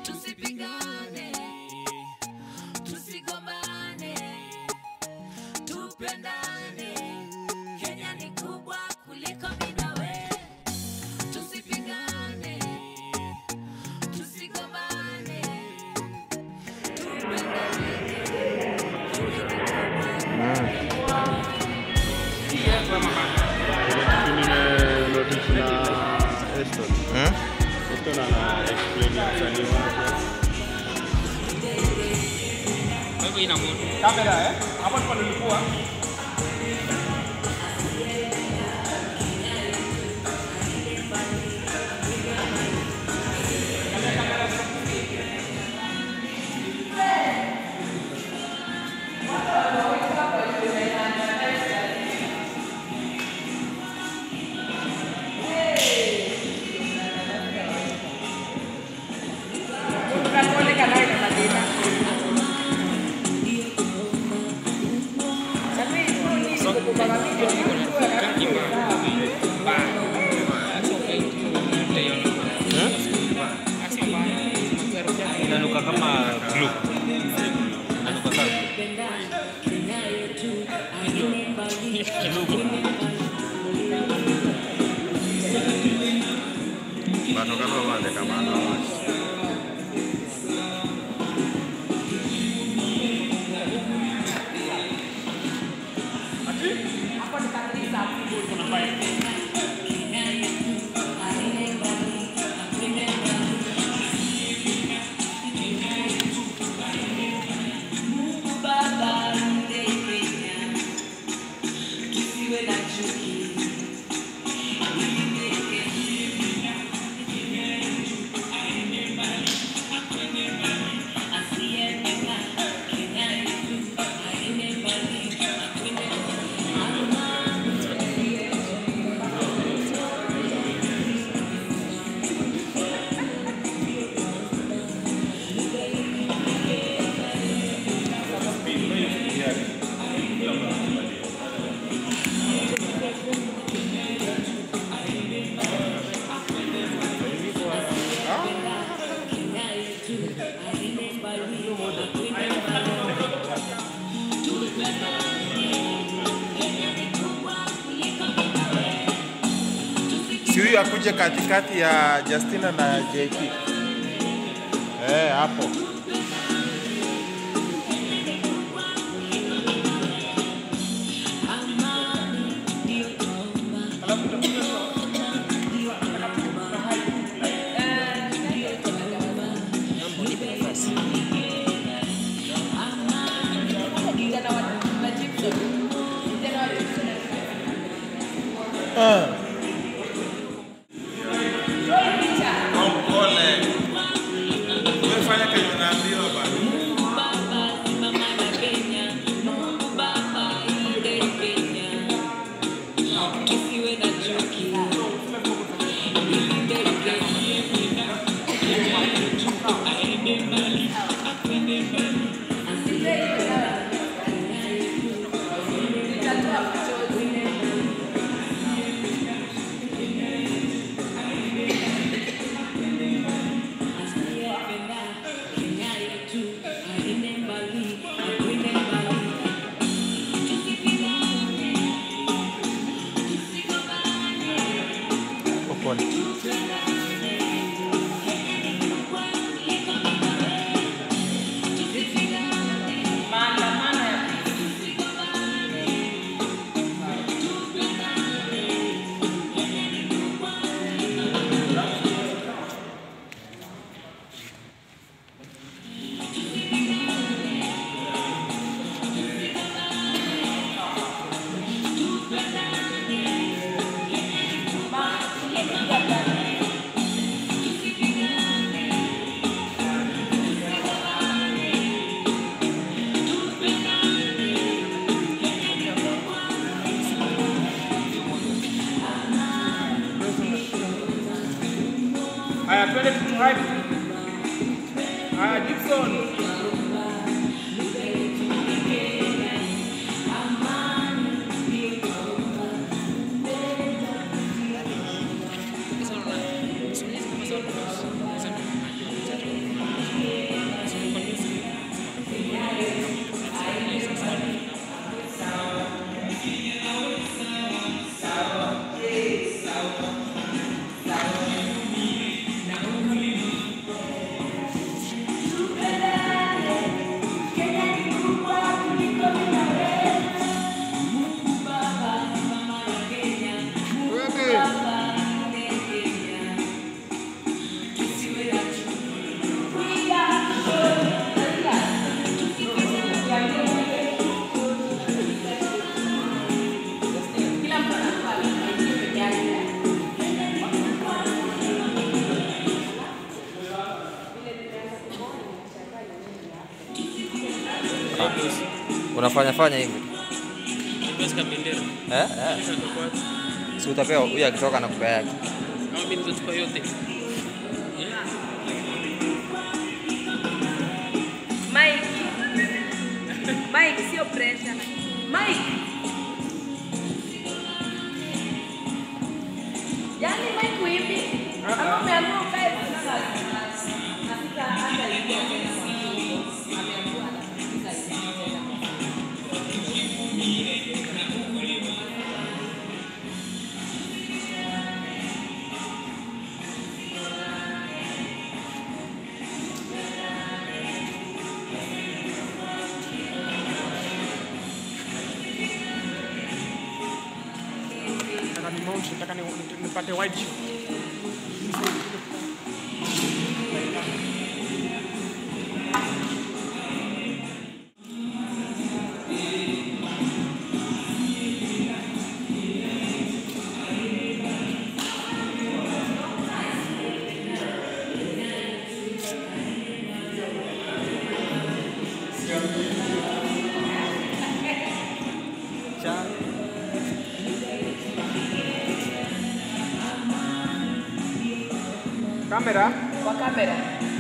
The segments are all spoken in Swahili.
tusipigane, tusigombane, tupendane. Kenya ni kubwa kuliko mimi na wewe. Tusipigane, tusigombane, tupendane. Nimenotice na Eston. Eston ana explain msanii wake. Kamera eh? Hapo ndipo nilikuwa. Inanuka kama glue. Inanuka kama Bato kama wale kama anawa. si huyu akuje katikati ya Justina na JP. Eh, hapo. Ah. Pole. Umefanya kenye unaambiwa bana. Pole. Haya, twende tumhype. Haya, Gibson. unafanya fanya hivi Nimepesa bendera. eh? Eh. Kisha kwa Si utapewa huyu akitoka na kupea yake. au mimi nitachukua yote. Mike. Mike, sio pressure. Mike. Yaani Mike hivi. Ama umeamua ukae sana. Hakika hata ingia tena kwa mfuko. Ameamua anafika tena. Nataka ni mount, nataka ni nipate white shot. Kamera. Kwa kamera.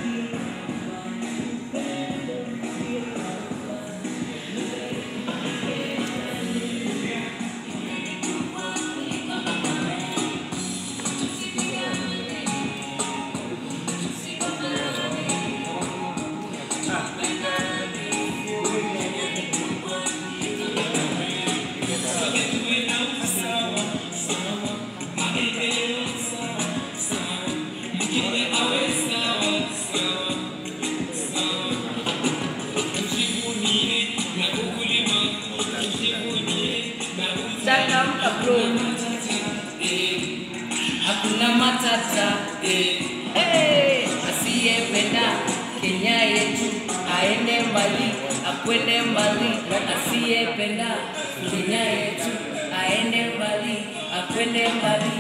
Changamka bro. hakuna matata eh. hey, asiyependa Kenya yetu aende mbali akwende mbali asiyependa Kenya yetu aende mbali akwende mbali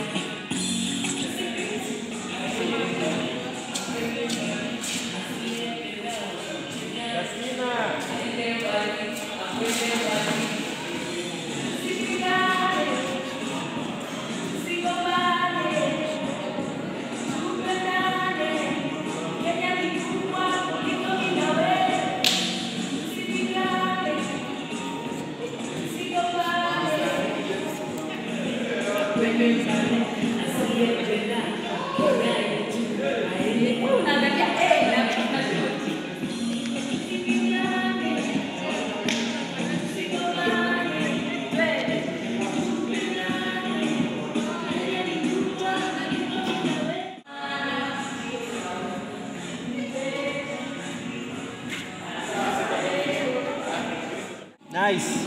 Nice.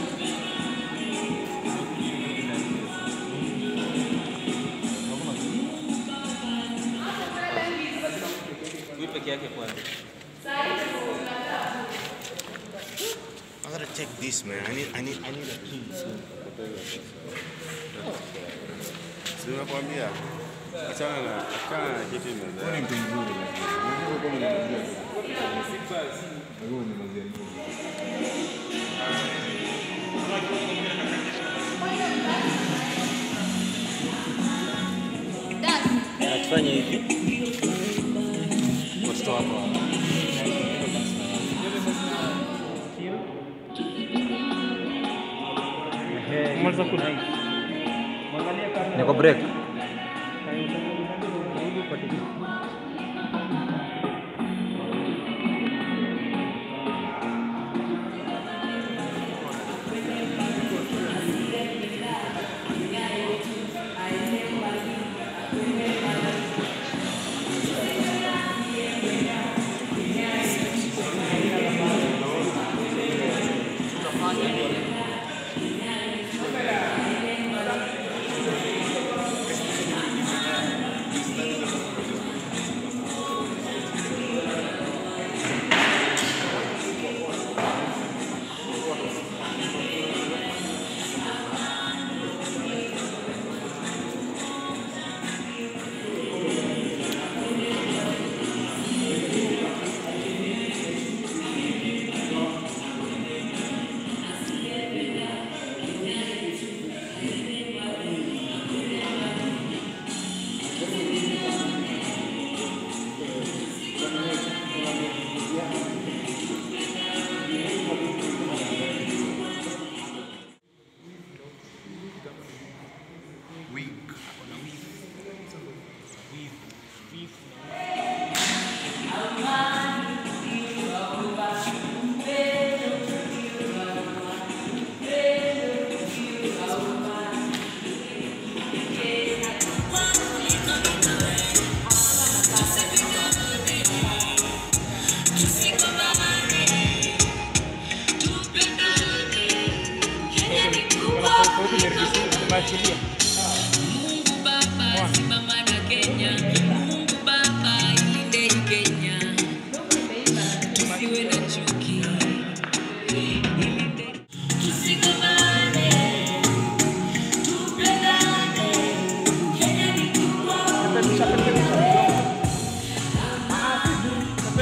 Huyu peke yake kwanza. I gotta take this, man. I need, I need, I need a key. Si nakwambia. Achana na achana na kitu mezani. Na tufanye hivi. Watoto wako hapa. Maliza kula. Niko break.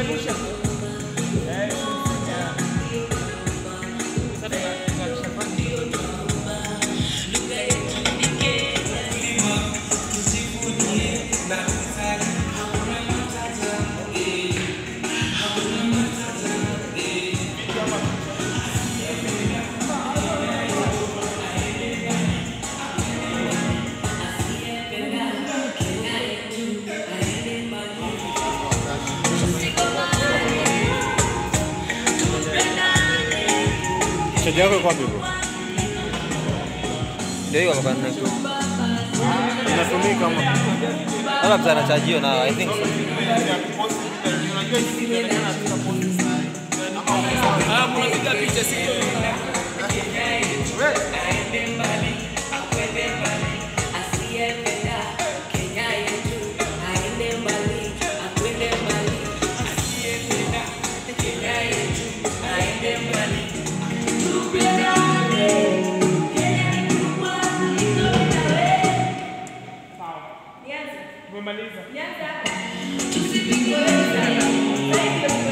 revolution. Eh, yeah. Sasa tunahakikisha kwamba Chaji yako iko wapi bro? Ndio hiyo kwa nne. Inatumika ama Labda mtu anachajio na I think so. Ah, mnapiga picha sio? asiyependa Kenya yetu aende mbali, akwende mbali. Asiyependa Kenya yetu aende mbali. Tupendane, Kenya ni kubwa, itolewe. Nianze? umemaliza. Nianze hapo. Tusipigwe sana. Sasa hivi